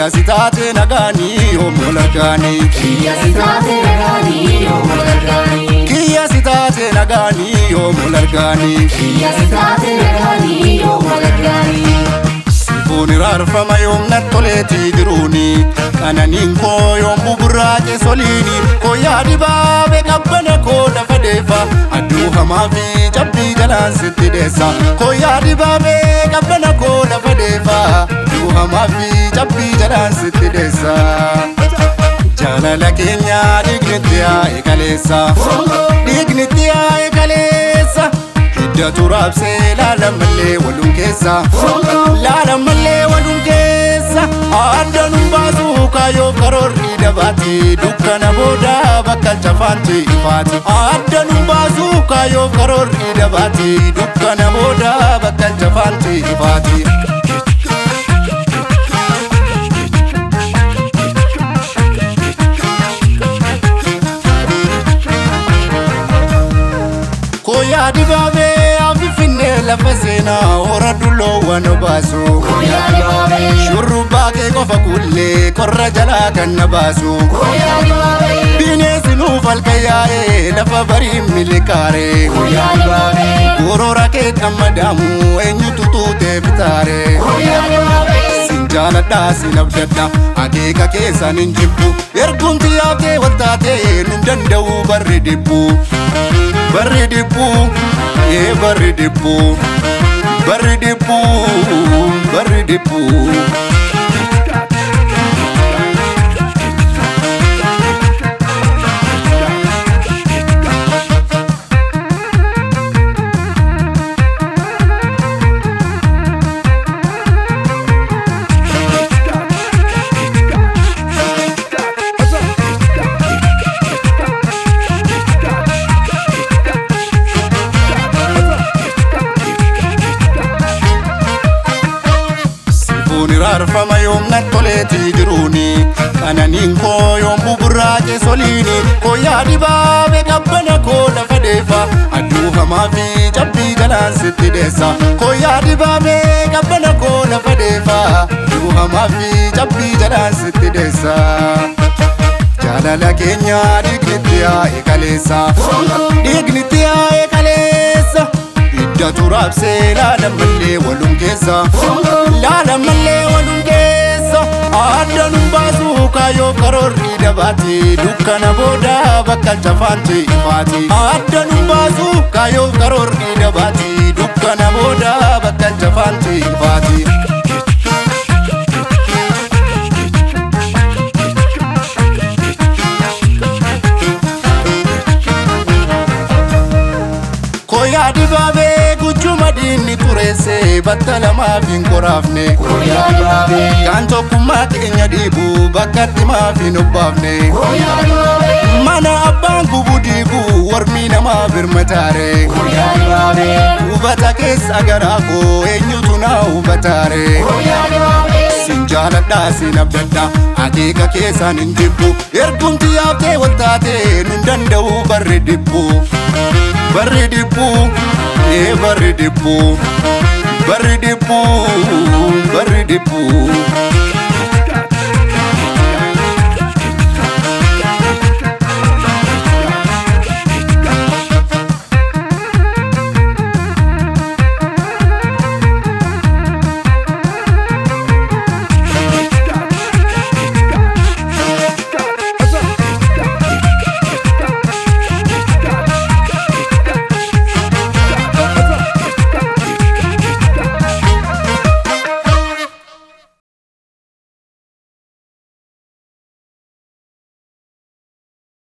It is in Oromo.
kiyya si taate nagaanii yommuu lagaanii. Kiyya si taate nagaanii yommuu lagaanii. Kiyya si taate nagaanii yommuu lagaanii. Kiyya si taate nagaanii yommuu lagaanii. Sifuun iraarfama yoomna toleetii jiruuni. Qananiin koo yommuu burraaqe soliini. Koyyaa dibaabee qabbana koo lafa deefa. Adduu hamaa fi cabbii jalaan sitti deessa. Koyyaa dibaabee qabbana koo lafa deefa. Adduu hamaa fi cabbii jalaan sitti deessa. Jaalala keenya dhiignitti yaa'e kaleessa. Dhiignitti yaa'e kaleessa. Hidda turaabsee laala mallee waluun keessa. Laala mallee waluun keessa. Adda nu baasu kaayoo karoorri dabaati. Dukkana booda bakka chafaanti ifaati. Adda nu baasu kaayoo karoorri dabaati. Dukkana booda bakka chafaanti ifaati. Koyaa dibaabee afifinnee lafa seenaa hora dulloowwan obaasu. Koyaa dibaabee. Shurrubbaa kee qofa kullee korra jalaa kan na baasu. Koyaa dibaabee. Bineensi nuuf halkan yaa'ee lafa barii milikaaree. Koyaa dibaabee. Gorora kee dhammadaamu eenyutu tuutee bitaare. Koyaa dibaabee. Sin jaaladhaa sin abdadha akeeka keessan hin jibbu. Ergumti yaabdee waltaatee nun danda'u barri dhibbu. Barri dhibbu ee barri dhibbu. Barri dhibbu barri dhibbu. Sifuun iraarfama yoomna toleetii jiruuni. Qananiin koo yommuu burraaqe soliini. Koyyaa dibaabee qabbana koo lafa deefa. Adduu hamaa fi cabbii jalaan sitti deessa. Koyyaa dibaabee qabbana koo lafa deefa. Adduu hamaa fi cabbii jalaan sitti deessa. Jaalala keenya dhiignitti yaa'e kaleessa. Dhiignitti yaa'e kaleessa. Hidda turaabsee laala mallee waluun keessa. Laala mallee waluun keessa. Adda nu baasu kaayoo karoorri dabaati. Dukkana booda bakka chafaanti ifaati. Adda nu baasu kaayoo karoorri dabaati. Dukkana booda bakka chafaanti ifaati. Koyaa dibaabee guchuma diinni xureesse batta lamaaf hin qoraafne. Koyaa dibaabee. Kan tokkummaa keenya dhiibu bakka dhimaaf hin obbaafne. Koyaa dibaabee. Mana abbaan gubu diibu warmi namaa birmataare. Koyaa dibaabee. Hubata keessa garaa koo eenyutu na hubataare. Koyaa dibaabee. Sin jaaladhaa sin abdadha akeeka keessan hin jibbu. Ergumti yaabdee waltaatee nun danda'u barri dhibbu. Barri dhibbu ee barri dhibbu. Barri dhibbu barri dhibbu.